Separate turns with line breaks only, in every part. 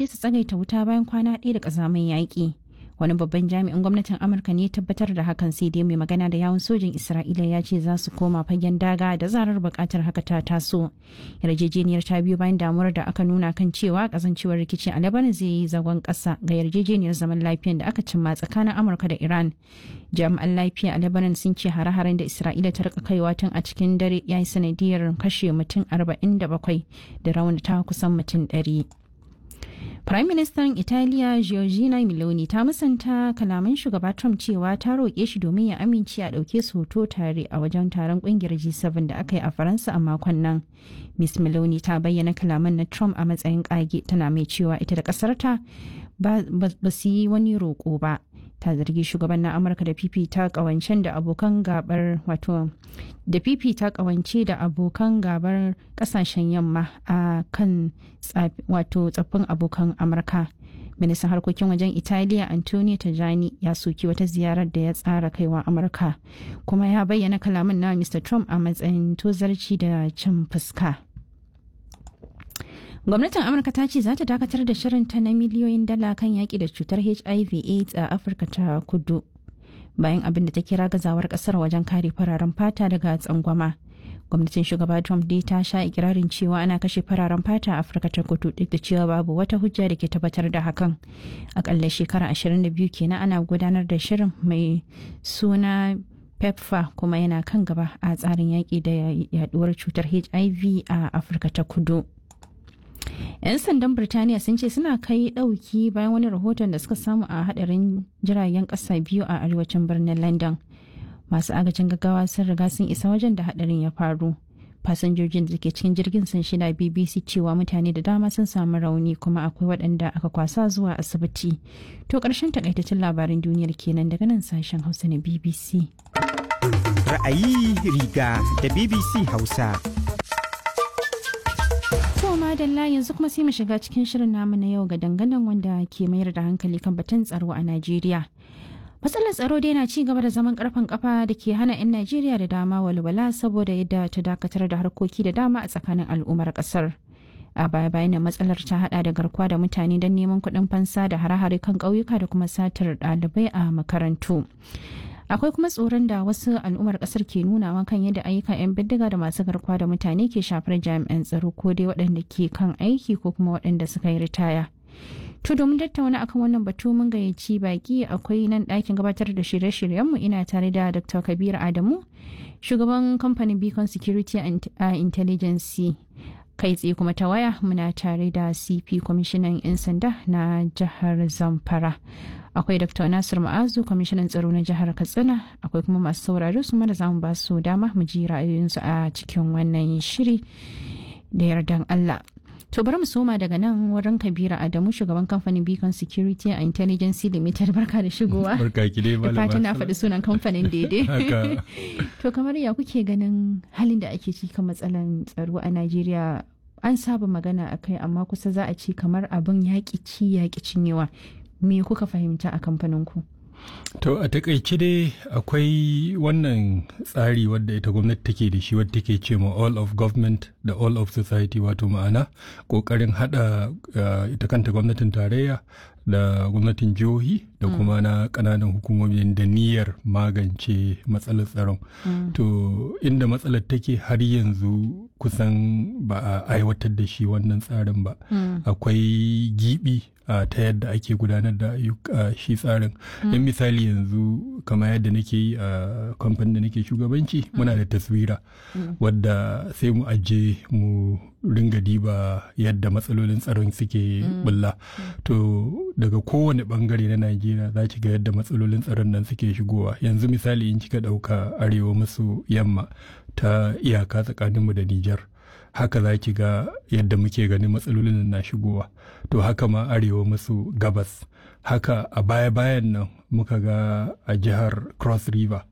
amince su tsagaita wuta bayan kwana ɗaya da ƙazamin yaƙi wani babban jami'in gwamnatin amurka ne tabbatar da hakan sai dai mai magana da yawun sojin isra'ila ya ce za su koma fagen daga da zarar bukatar haka ta taso yarjejeniyar ta biyu bayan damuwar da aka nuna kan cewa kasancewar rikici a lebanon zai yi zagon kasa ga yarjejeniyar zaman lafiyan da aka cimma tsakanin amurka da iran jami'an lafiya a lebanon sun ce hare-haren da isra'ila ta rika kaiwa tun a cikin dare ya yi sanadiyar kashe mutum 47 da raunata kusan mutum 100 Prime Minister Italiya Giorgina Meloni ta musanta kalaman shugaba Trump cewa ta roƙe shi domin ya amince a ɗauke su hoto tare a wajen taron ƙungiyar G7 da aka yi a Faransa a makon nan. Miss Meloni ta bayyana kalaman na Trump a matsayin ƙage tana mai cewa ita da ƙasarta ba su yi wani roƙo ba. ta zargi shugaban na amurka da fifita kawancen da abokan gabar wato da fifita kawance da abokan gabar kasashen yamma a kan wato tsaffin abokan amurka ministan harkokin wajen italiya antonio tajani ya soki wata ziyarar da ya tsara kaiwa amurka kuma ya bayyana kalaman na mr trump a matsayin tozarci da cin fuska gwamnatin amurka ta ce za ta dakatar da shirinta na miliyoyin dala kan yaƙi da cutar hiv aids a afirka ta kudu bayan abin da ta kira gazawar ƙasar wajen kare fararen fata daga tsangwama gwamnatin shugaba trump dai ta sha ikirarin cewa ana kashe fararen fata a afirka ta kudu duk da cewa babu wata hujja da ke tabbatar da hakan akalla shekara 22 kenan ana gudanar da shirin mai suna pepfa kuma yana kan gaba a tsarin yaƙi da yaduwar cutar hiv a afirka ta kudu 'yan sandan birtaniya sun ce suna kai ɗauki bayan wani rahoton da suka samu a hadarin jiragen ƙasa biyu a arewacin birnin london masu agajin gaggawa sun riga sun isa wajen da hadarin ya faru fasinjojin da ke cikin jirgin sun shida bbc cewa mutane da dama sun samu rauni kuma akwai waɗanda aka kwasa zuwa asibiti to ƙarshen takaitaccen labarin duniyar kenan daga nan sashen hausa na bbc
ra'ayi riga da bbc hausa
madalla yanzu kuma sai mu shiga cikin shirin namu na yau ga dangadan wanda ke mayar da hankali kan batun tsaro a Najeriya. Matsalar tsaro dai na ci gaba da zaman karfan kafa da ke hana 'yan Najeriya da dama walwala saboda yadda ta dakatar da harkoki da dama a tsakanin al'ummar kasar. A baya bayan matsalar ta hada da garkuwa da mutane don neman kuɗin fansa da hare-hare kan ƙauyuka da kuma satar ɗalibai a makarantu. akwai kuma tsoron da wasu al'ummar kasar ke nunawa kan yadda ayyukan 'yan bindiga da masu garkuwa da mutane ke shafar jami'an tsaro ko dai waɗanda ke kan aiki ko kuma waɗanda suka yi ritaya to domin tattauna akan wannan batu mun gayyaci baki akwai nan ɗakin gabatar da shirye-shiryenmu ina tare da dr kabir adamu shugaban kamfanin beacon security and intelligence kai tsaye kuma ta waya muna tare da cp kwamishinan 'yan sanda na jihar zamfara akwai dr nasir ma'azu kwamishinan tsaro na jihar katsina akwai kuma masu saurari su mana zamu ba su dama mu ji ra'ayoyinsu a cikin wannan shiri da yardan allah to bari mu soma daga nan wurin kabira adamu shugaban kamfanin beacon security and intelligence limited barka da shigowa
barka ki dai
da fatan na faɗi sunan kamfanin daidai to kamar ya kuke ganin halin da ake ciki kan matsalan tsaro a najeriya an saba magana a kai amma kusa za a ci kamar abin yaƙi ci yaƙi cinyewa me kuka fahimta a kamfaninku?
To a takaice dai akwai wannan tsari wadda ita gwamnati take da shi wadda take ce ma all of government da all of society wato ma'ana kokarin hada uh, ita kanta gwamnatin tarayya da gwamnatin jihohi da mm. kuma na kananan hukumomi da niyyar magance matsalar tsaron. Mm. To inda matsalar take har yanzu kusan ba a aiwatar da shi wannan tsarin ba. Mm. Akwai gibi Uh, ta yadda ake gudanar da uh, shi tsarin mm. in misali yanzu kama yadda nake yi a uh, kamfanin da nake shugabanci mm. muna da taswira mm. wadda sai mu aje mu ringa diba yadda matsalolin tsaron suke bulla to daga kowane bangare na najeriya za ki ga yadda matsalolin tsaron nan suke shigowa yanzu misali in kika dauka arewa maso yamma ta iyaka tsakaninmu da nijar haka za ki ga yadda muke ganin matsalolin na shigowa to haka ma arewa maso gabas haka a baya-bayan nan muka ga a jihar cross river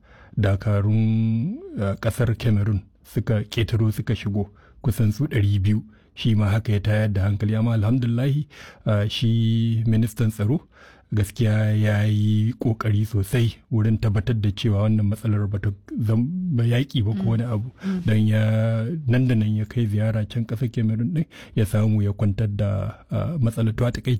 dakarun uh, kasar cameroon suka ketaro suka shigo kusan su 200 shi ma haka ya tayar da hankali amma alhamdulahi uh, shi ministan tsaro gaskiya ya yi kokari sosai wurin tabbatar da cewa wannan matsalar ba ta zama yaƙi ba ko wani abu don ya nan da nan ya kai ziyara can ƙasar cameroon din ya samu ya kwantar da matsalar to a